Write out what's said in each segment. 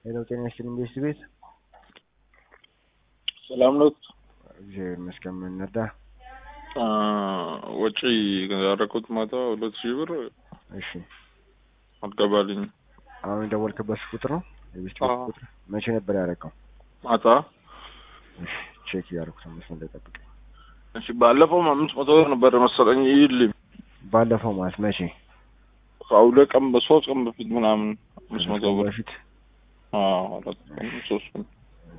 ሄሎ ጤና ይስጥልኝ ቤት ቤት ሰላም ነው። እግዚአብሔር ይመስገን። ምን ነዳ? ወጪ ያደረኩት ማታ ሁለት ሺህ ብር እሺ አልገባልኝ። አሁን የደወልክበት ቁጥር ነው የቤት ቤት አዎ። ቁጥር? መቼ ነበር ያደረገው? ማታ እሺ ቼክ እያደረኩት ነው። መስመር ላይ ጠብቀኝ። እሺ፣ ባለፈው አምስት መቶ ብር ነበር መሰለኝ ይልኝ ባለፈው ማለት መቼ? ከሁለት ቀን በሶስት ቀን በፊት ምናምን አምስት መቶ ብር በፊት አዎ፣ አራት ቀን ሶስት ቀን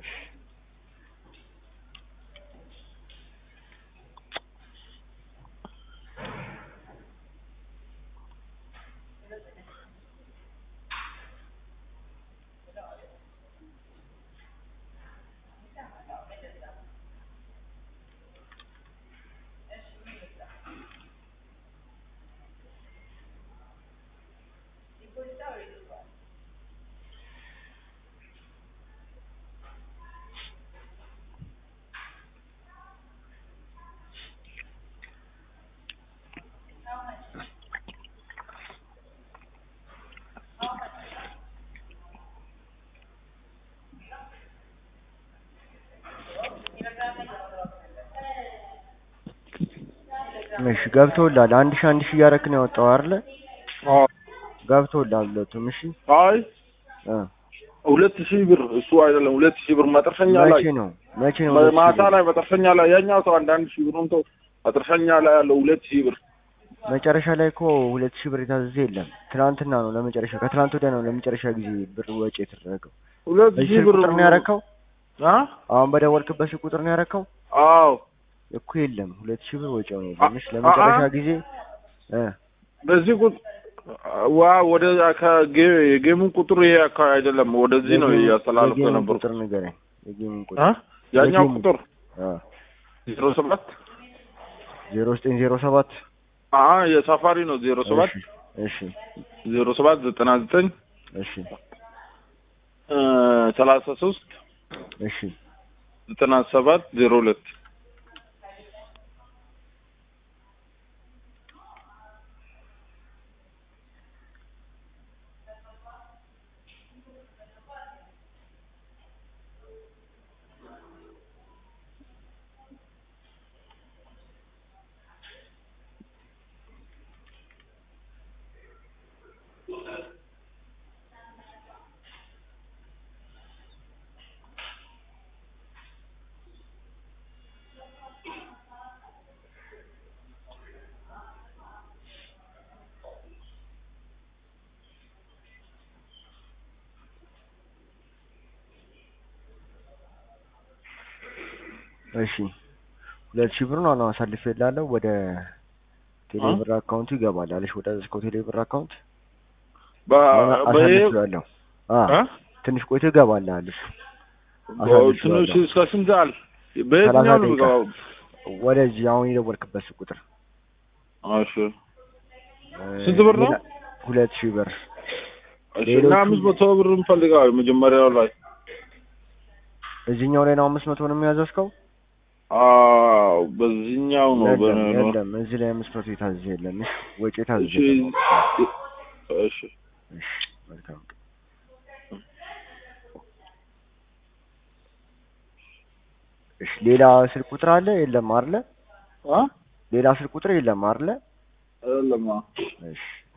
እሺ ገብቶልሃል። አንድ ሺህ አንድ ሺህ እያደረክ ነው ያወጣው አይደለ? አዎ። ገብቶልሃል ሁለቱም። እሺ አይ እ ሁለት ሺህ ብር እሱ አይደለም ሁለት ሺህ ብር መጠርሸኛ ላይ መቼ ነው መቼ ነው? ሁለት ሺህ ማታ ብር? ላይ መጠርሸኛ ላይ ያኛው ሰው አንድ አንድ ሺህ ብሩን ተው መጠርሸኛ ላይ ያለው ሁለት ሺህ ብር መጨረሻ ላይ እኮ ሁለት ሺህ ብር የታዘዘ የለም። ትናንትና ነው ለመጨረሻ ከትናንት ወዲያ ነው ለመጨረሻ ጊዜ ብር ወጪ የተደረገው። ሁለት በዚህ ሺህ ስልክ ብር ቁጥር ነው ያረከው? አ አሁን በደወልክበት ስልክ ቁጥር ነው ያረከው? አዎ እኮ የለም ሁለት ሺህ ብር ወጪ ነው የለም። እሺ ለመጨረሻ አ- ጊዜ እ በዚህ ቁጥር ዋ ወደ ከጌ- የጌሙን ቁጥር ይሄ አካባቢ አይደለም፣ ወደዚህ ነው የጌሙን- እያስተላለፍኩ የጌሙን ነበር። ቁጥር ንገረኝ። የጌሙን ቁጥር አ ያኛው የጌሙን- ቁጥር አ ዜሮ ሰባት ዜሮ ዘጠኝ ዜሮ ሰባት አ የሳፋሪ ነው ዜሮ ሰባት እሺ እሺ ዜሮ ሰባት ዘጠና ዘጠኝ እሺ ሰላሳ ሶስት እሺ ዘጠና ሰባት ዜሮ ሁለት እሺ ሁለት ሺህ ብር ነው አሁን አሳልፌ እላለሁ ወደ ቴሌብር አካውንቱ ይገባል አለሽ ወደ እስኮ ቴሌብር አካውንት አሁን አሳልፌዋለሁ አ አ ትንሽ ቆይቶ ይገባል አለሽ ትንሽ እስከ ስንት ሰዓት በየትኛው ነው ደቂቃ። የሚገባው? ወደዚህ አሁን የደወልክበት ስልክ ቁጥር እሺ እ፣ ስንት ብር ነው? ሌላ- ሁለት ሺህ ብር እሺ ሌሎቹ- እና አምስት መቶ ብር እንፈልጋለን መጀመሪያው ላይ እዚህኛው ላይ ነው አምስት መቶ ነው የሚያዘዝከው አዎ በዚህኛው ነው የለም በነ- ነው የለም እዚህ ላይ አምስት መቶ የታዘዘ የለም እሺ ወጪ የታዘዘ እሺ የለም። እሺ እሺ መልካም እሺ ሌላ ስልክ ቁጥር አለ የለም አይደለ አ ሌላ ስልክ ቁጥር የለም አይደለ አይደለም እሺ